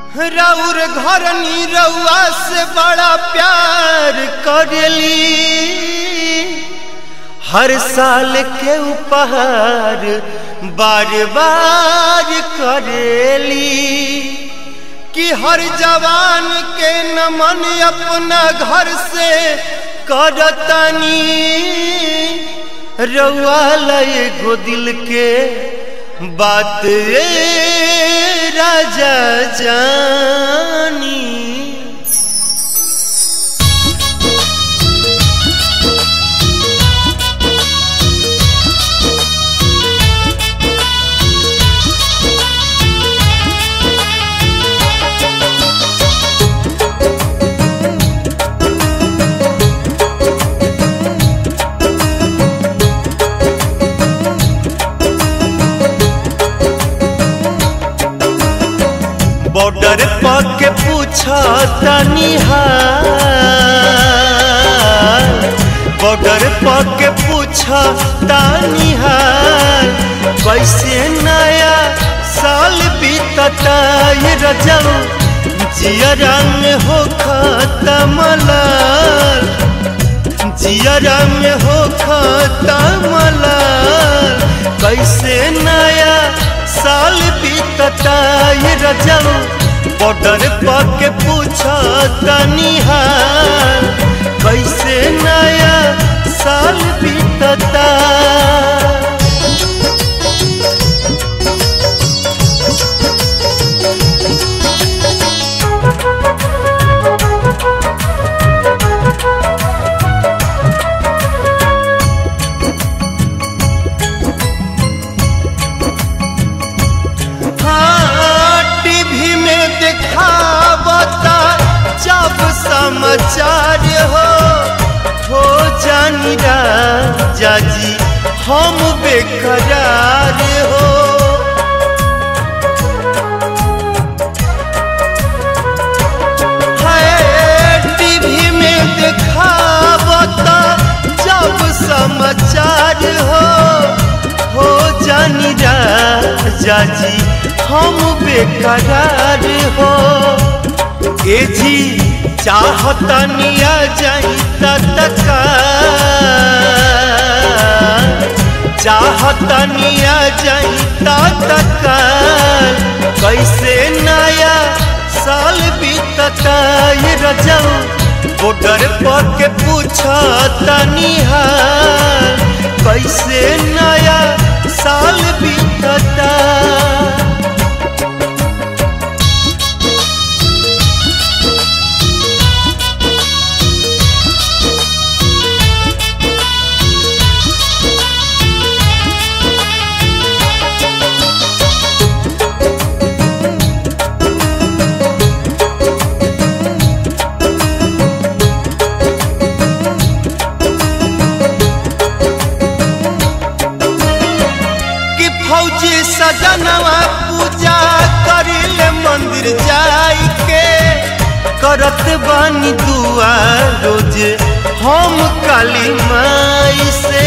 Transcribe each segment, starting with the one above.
रउर घर रउआ से बड़ा प्यार करेली हर साल के उपहार बार बार करेली कि हर जवान के नमन अपना घर से करतनी रउआ लय गो दिल के बात ए राजा जानी बॉर्डर पक पूछा तनिहार बॉर्डर पक पूछा तनिहार कैसे नया साल बीतता ये रजब जियरा में हो खत्म लाल जियरा में हो खत्म लाल कैसे नया साल बीतता ये रजब बॉर्डर पक पूछा तनिहार कैसे नया साल बीतता हाँ, टीवी में दिखावता जब समाचार हो हो जानी राजा जी हम बेकरार हो है, टीवी में दिखावता जब समाचार हो हो जानी राजा जी हम बेकरार हो ए जी चाहतनिया जाई तत्का चाहतनिया जाई तत्का कैसे नया साल बीतता ये रजब बॉर्डर पर के पूछा तनिहार कैसे नया साल बीतता कि फौजी सजनवा पूजा करिले मंदिर जाई के करत बानी दुआ रोज हम काली माई से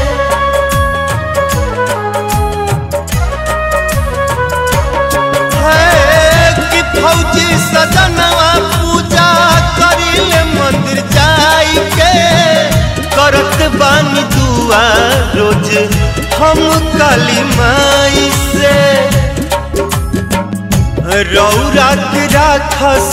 है कि फौजी सजनवा पूजा करिले मंदिर जाई के करत बानी दुआ रोज हम काली माई से रौरा के राखस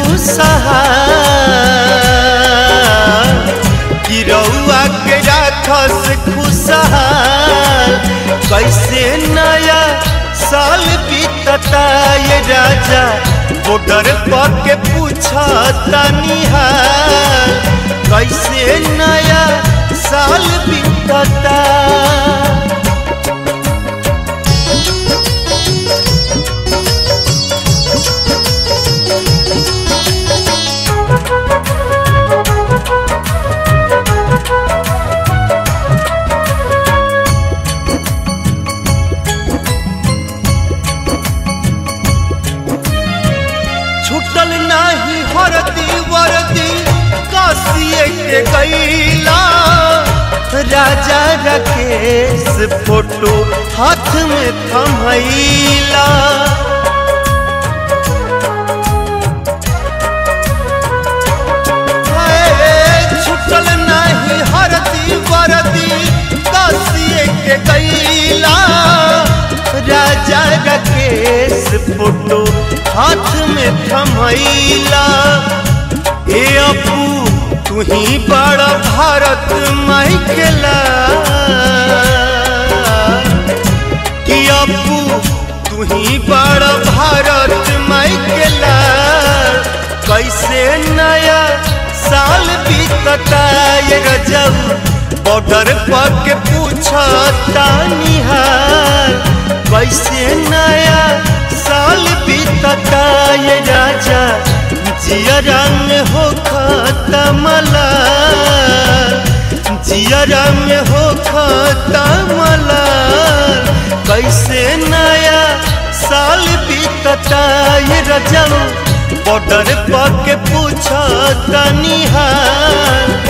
खुशहाल कि रौआ के राखस खुशहाल कैसे नया साल बीतता ये राजा बॉर्डर पर के पूछा तनिहार कैसे नया साल बीतता छुटल नाही हरदी वरदी कासिए के गईला राजा राकेश फोटो हाथ में थमैला फोटो हाथ में थमैला ए अपू तू ही बड़ा भारत माइकेला कि अपू तू ही बड़ा भारत माइकेला कैसे नया साल बीतता ये रजब बॉर्डर पर के पूछता निहाल कैसे नया साल बीतता ये राजा जिया रंग हो खतमला जिया रंग हो खतमला कैसे नया साल बीतता ये रजब बॉर्डर पर के पूछता निहाल